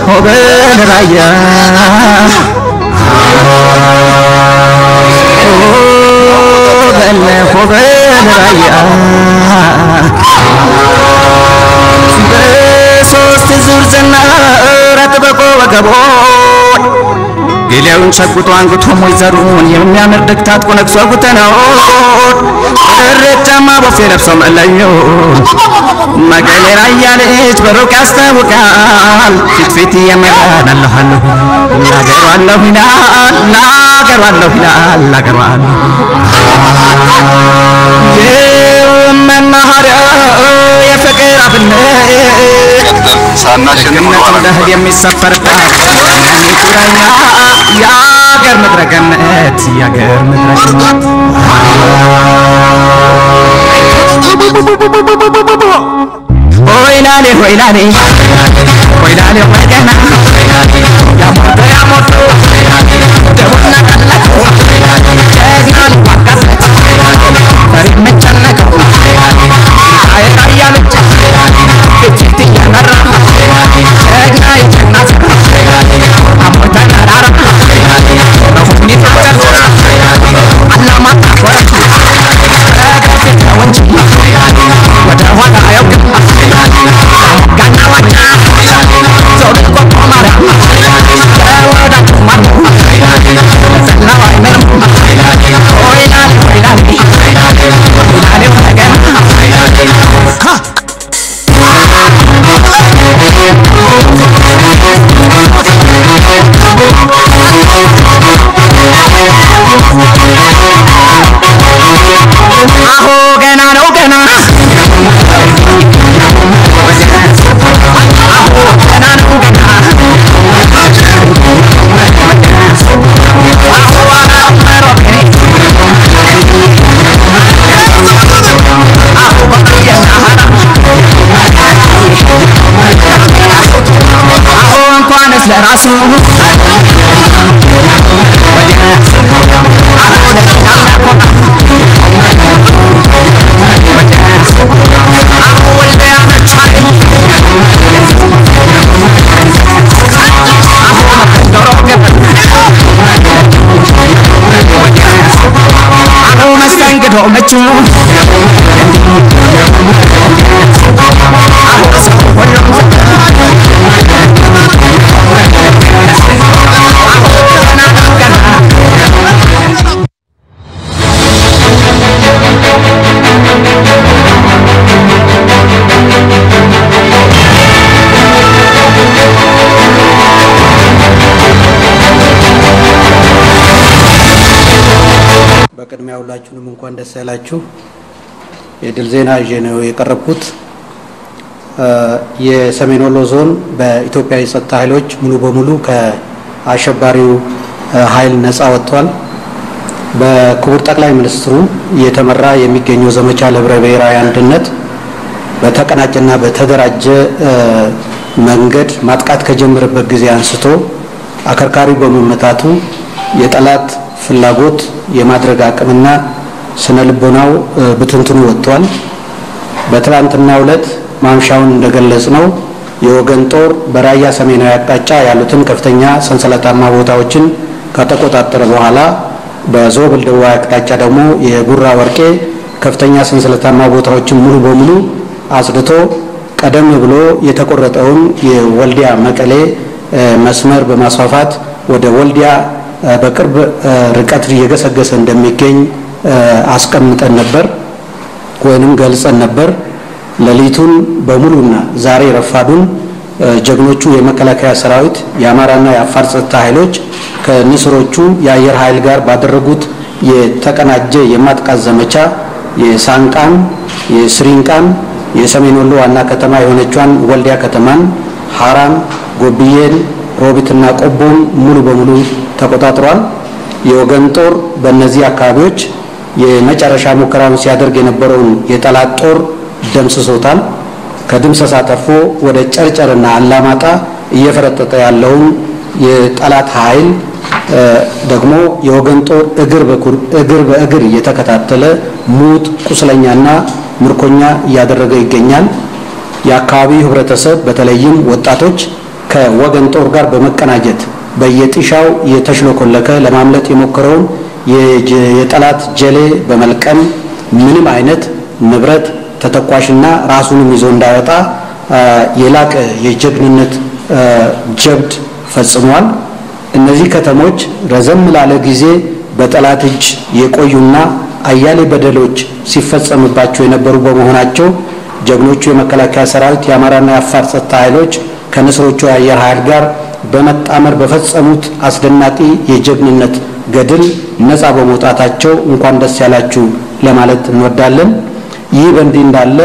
ሆበል ራያ ሆበል ሆበል ራያ በሶስት ዙር ዝናር አጥብቆ ወገቦን ገሊያውን ሸጉጦ አንግቶ ሞይዘሩን የሚያምር ደግ ታጥቆ ነግሶ ጉተናውን እረጃማ ቦፌ ለብሶ መለዮ መቀሌ ራያ ልጅ በሩቅ ያስታውቃል ፊት ፊት እየመራን አለኋለሁ ላገሯለሁ ይላል ላገሯለሁ ይላል ላገሯለሁ የመናኸሪያ የፍቅር አብነት ሳናሸንፍ ገነት እንደ እህል የሚሰፈርባት ገኒቱ ራያ የአገር ምድረ ገነት የአገር ምድረ ገነት ሆይላሌ ሆይላሌ ሆይላሌ ወገና ያሞቶ ያሞቶ ደቡና ቀለቶ ጀግና ልዋጋለት ፈሪ መጨነቀው ራያ ልጅ እጅት እያመራ ጀግና የጀግና ዘራ አሞተ ተራራ በሁኔታ ጨርሶ አላማጣ ወረቱ በገፊት ነው እንጂ ወደ ኋላ አያውቅም ጋና ዋጫ ዞን ቆቆ ማርያም ለወዳጁ ማሩ ዘላው አይመርም ሆይላሌ ሆይላሌ ሆይላሌ ወገና አሁ ገና ነው ገና አሁ ገና ነው ገና አሁ አላመሮ አሁ በቅየና አሁ እንኳንስ ለራሱ አሁ ለሌላም ያኮራ መስተንግዶ ምቹ በቅድሚያ ሁላችሁንም እንኳን ደስ ያላችሁ። የድል ዜና ይዤ ነው የቀረብኩት። የሰሜን ወሎ ዞን በኢትዮጵያ የጸጥታ ኃይሎች ሙሉ በሙሉ ከአሸባሪው ኃይል ነፃ ወጥቷል። በክቡር ጠቅላይ ሚኒስትሩ እየተመራ የሚገኘው ዘመቻ ለህብረ ብሔራዊ አንድነት በተቀናጀና በተደራጀ መንገድ ማጥቃት ከጀመረበት ጊዜ አንስቶ አከርካሪው በመመታቱ የጠላት ፍላጎት የማድረግ አቅምና ስነ ልቦናው ብትንትኑ ወጥቷል። በትላንትናው ዕለት ማምሻውን እንደገለጽ ነው የወገን ጦር በራያ ሰሜናዊ አቅጣጫ ያሉትን ከፍተኛ ሰንሰለታማ ቦታዎችን ከተቆጣጠረ በኋላ በዞብል ደቡባዊ አቅጣጫ ደግሞ የጉራ ወርቄ ከፍተኛ ሰንሰለታማ ቦታዎችን ሙሉ በሙሉ አጽድቶ ቀደም ብሎ የተቆረጠውን የወልዲያ መቀሌ መስመር በማስፋፋት ወደ ወልዲያ በቅርብ ርቀት እየገሰገሰ እንደሚገኝ አስቀምጠን ነበር ወይንም ገልጸን ነበር። ሌሊቱን በሙሉና ዛሬ ረፋዱን ጀግኖቹ የመከላከያ ሰራዊት የአማራና የአፋር ጸጥታ ኃይሎች ከንስሮቹ የአየር ኃይል ጋር ባደረጉት የተቀናጀ የማጥቃት ዘመቻ የሳንቃን፣ የስሪንቃን፣ የሰሜን ወሎ ዋና ከተማ የሆነቿን ወልዲያ ከተማን፣ ሀራን፣ ጎብዬን፣ ሮቢትና ቆቦን ሙሉ በሙሉ ተቆጣጥሯል። የወገን ጦር በእነዚህ አካባቢዎች የመጨረሻ ሙከራውን ሲያደርግ የነበረውን የጠላት ጦር ደምስሶታል። ከድምሰሳ ተርፎ ወደ ጨርጨርና አላማጣ እየፈረጠጠ ያለውን የጠላት ኃይል ደግሞ የወገን ጦር እግር በእግር እየተከታተለ ሙት ቁስለኛና ምርኮኛ እያደረገ ይገኛል። የአካባቢው ህብረተሰብ በተለይም ወጣቶች ከወገን ጦር ጋር በመቀናጀት በየጢሻው የተሽለኮለከ ለማምለጥ የሞከረውን የጠላት ጀሌ በመልቀም ምንም አይነት ንብረት ተተኳሽና ራሱንም ይዞ እንዳይወጣ የላቀ የጀግንነት ጀብድ ፈጽሟል። እነዚህ ከተሞች ረዘም ላለ ጊዜ በጠላት እጅ የቆዩና አያሌ በደሎች ሲፈጸምባቸው የነበሩ በመሆናቸው ጀግኖቹ የመከላከያ ሰራዊት የአማራና የአፋር ጸጥታ ኃይሎች ከንስሮቹ የአየር ኃይል ጋር በመጣመር በፈጸሙት አስደናቂ የጀግንነት ገድል ነፃ በመውጣታቸው እንኳን ደስ ያላችሁ ለማለት እንወዳለን። ይህ በእንዲህ እንዳለ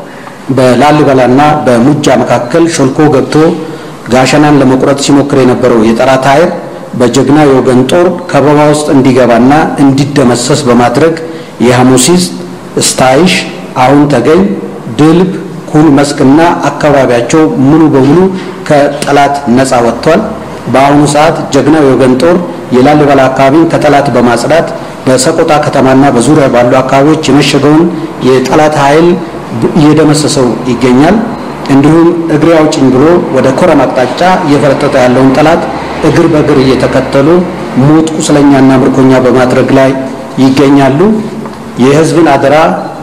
በላሊበላና በሙጃ መካከል ሾልኮ ገብቶ ጋሸናን ለመቁረጥ ሲሞክር የነበረው የጠላት ኃይል በጀግና የወገን ጦር ከበባ ውስጥ እንዲገባና እንዲደመሰስ በማድረግ የሐሙሲስ፣ ስታይሽ፣ አሁን ተገኝ፣ ድልብ፣ ኩል መስክና አካባቢያቸው ሙሉ በሙሉ ከጠላት ነፃ ወጥቷል። በአሁኑ ሰዓት ጀግናው የወገን ጦር የላሊበላ አካባቢን ከጠላት በማጽዳት በሰቆጣ ከተማና በዙሪያ ባሉ አካባቢዎች የመሸገውን የጠላት ኃይል እየደመሰሰው ይገኛል። እንዲሁም እግሬ አውጭኝ ብሎ ወደ ኮረም አቅጣጫ እየፈረጠጠ ያለውን ጠላት እግር በእግር እየተከተሉ ሞት ቁስለኛና ምርኮኛ በማድረግ ላይ ይገኛሉ። የህዝብን አደራ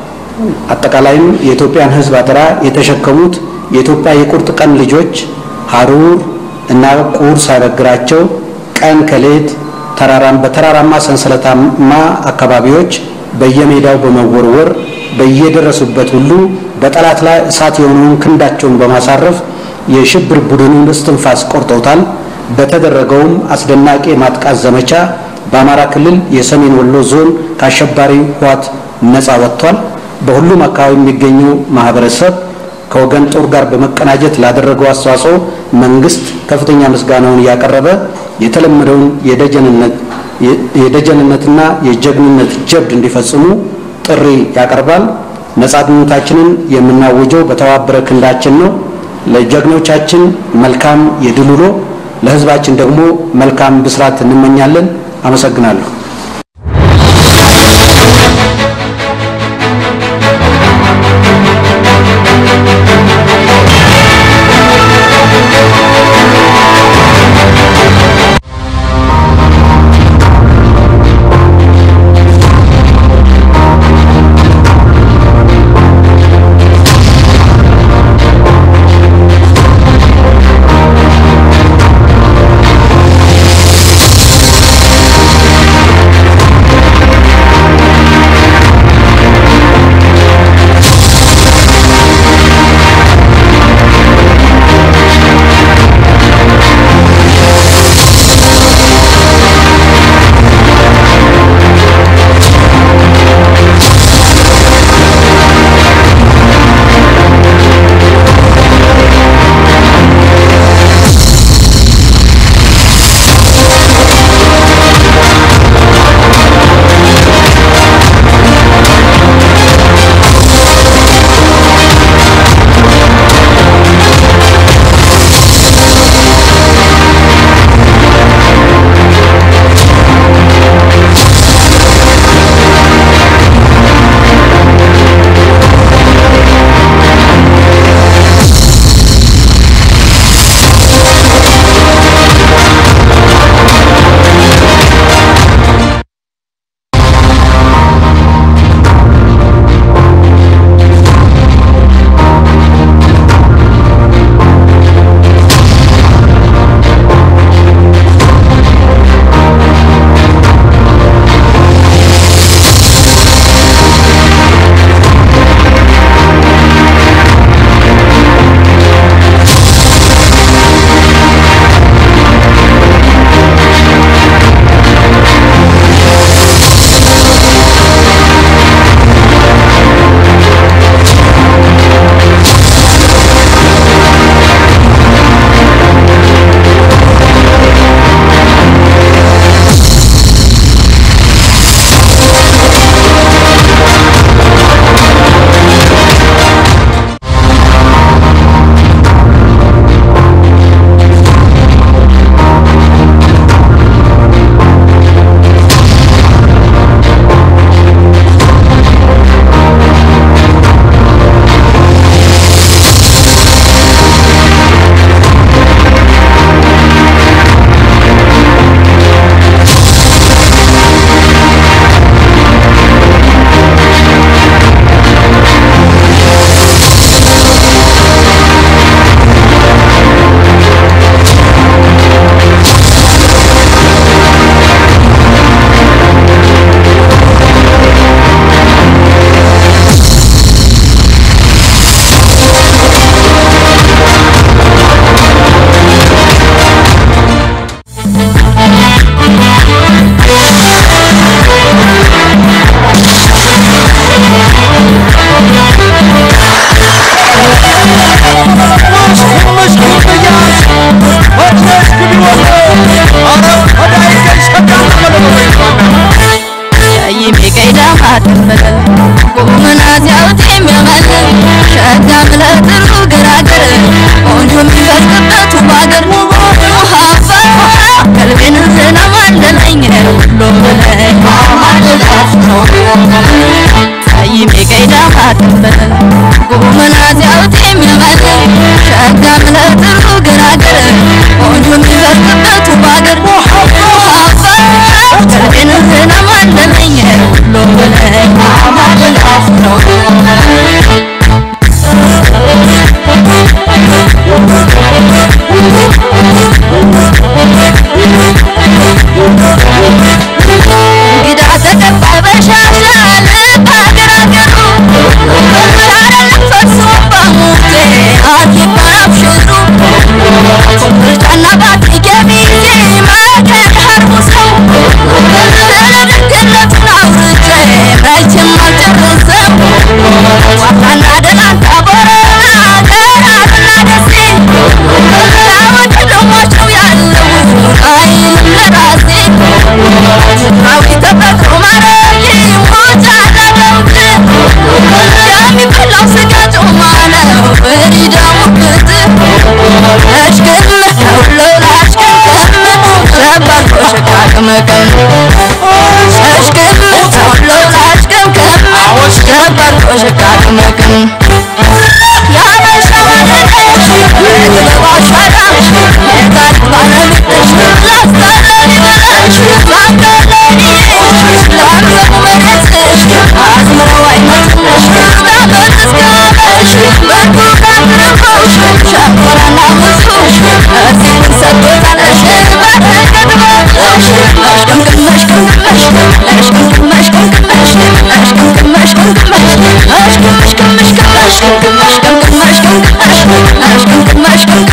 አጠቃላይም የኢትዮጵያን ህዝብ አደራ የተሸከሙት የኢትዮጵያ የቁርጥ ቀን ልጆች ሀሩር እና ቁር ሳይበግራቸው ቀን ከሌት ተራራም በተራራማ ሰንሰለታማ አካባቢዎች በየሜዳው በመወርወር በየደረሱበት ሁሉ በጠላት ላይ እሳት የሆነውን ክንዳቸውን በማሳረፍ የሽብር ቡድኑን እስትንፋስ ቆርጠውታል። በተደረገውም አስደናቂ የማጥቃት ዘመቻ በአማራ ክልል የሰሜን ወሎ ዞን ከአሸባሪ ህወሓት ነፃ ወጥቷል። በሁሉም አካባቢ የሚገኘው ማህበረሰብ ከወገን ጦር ጋር በመቀናጀት ላደረገው አስተዋጽኦ መንግስት ከፍተኛ ምስጋናውን እያቀረበ የተለመደውን የደጀንነትና የጀግንነት ጀብድ እንዲፈጽሙ ጥሪ ያቀርባል። ነጻነታችንን የምናወጀው በተባበረ ክንዳችን ነው። ለጀግኖቻችን መልካም የድል ውሎ፣ ለህዝባችን ደግሞ መልካም ብስራት እንመኛለን። አመሰግናለሁ። ለጥሩ ገራገር ቆንጆ የሚፈርቅበት ውብ አገር ቀልቤንህን አማለለኝ ሁሉ ብለህ አማልላፍ ነው እንግዳ ተቀባይ በሻሻ ልብ አገር አገሩ አይደለም ፈርሶ በሙቴ አትባይ አብሽሩ ምርጫና ባቲ ገሚዜ መገድ ሀርቡ ሰው ስለድግነቱን አውርቼ መቼም አልጨርሰው ዋታና ደላንታ ቦረና ገራርና ደሴ ያወድ ደሟቸው ያለው አይልም ለራሴ ምድራዊ ተፈጥሮ ማረግ ሞጫ አላደርግ የሚበላው ስጋ ጮማ ነው ፍሪዳሙ ክት እሽክም ሁሉ ላሽክም ሸባል ኮሽካ ቅምቅም እሽክም ሁሉ ላሽክም ሸባል ኮሽካ ቅምቅም ያበሻ ማለነሽ የጥበብ አሻራ የታሪክ ባለቤትሽ ላስታለኒ በለሽ ላንገለኒሽ ላምዘሙ መሬትሽ አዝምረው አይመትሽ ዳመት እስካመሽ በርቱ ካትርፎሽ ሸንኮራና ሙዙሽ እዚህን ሰጥቶታለሽ በረከት በብዙሽ እሽቅምቅመሽ ቅምቅመሽ እሽቅምቅመሽ ቅምቅመሽ እሽቅምቅመሽ ቅምቅመሽ እሽቅምሽ ቅምሽ ቅመሽ ቅምሽ ቅምቅመሽ ቅምቅመሽ እሽቅምቅመሽ ቅምቅመሽ